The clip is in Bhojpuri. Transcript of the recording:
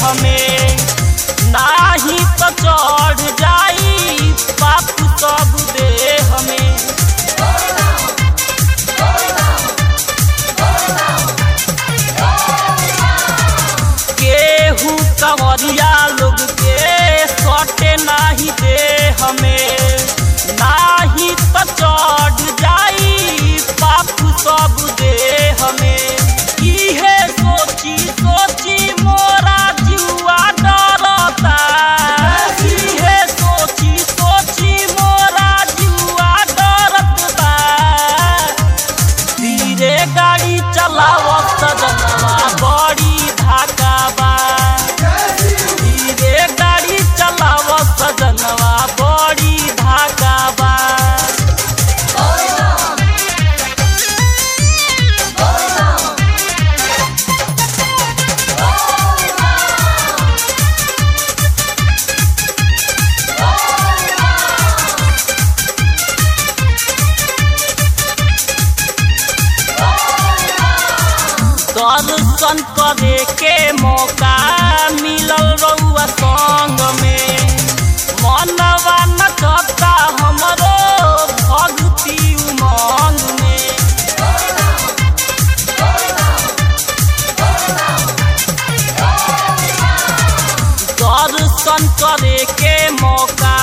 हमें नाही तो चढ़ जाई पाप सब दे हमें केहू कंवरिया लोग के सटे नाही दे हमें नाही तो चढ़ जाई पाप सब दे हमें इहे सोची सोची मोरा जुआ डरता इहे सोची सोची मोरा जुआ डरत बा धीरे गाड़ी चलावत जनवा बड़ी धाका बा धीरे गाड़ी चलावत जनवा बड़ी धाका बा दर्शन करे के मौका मिलल रउआ संग में मनवा नचता हमरो भक्ति उमंग में दर्शन करे के मौका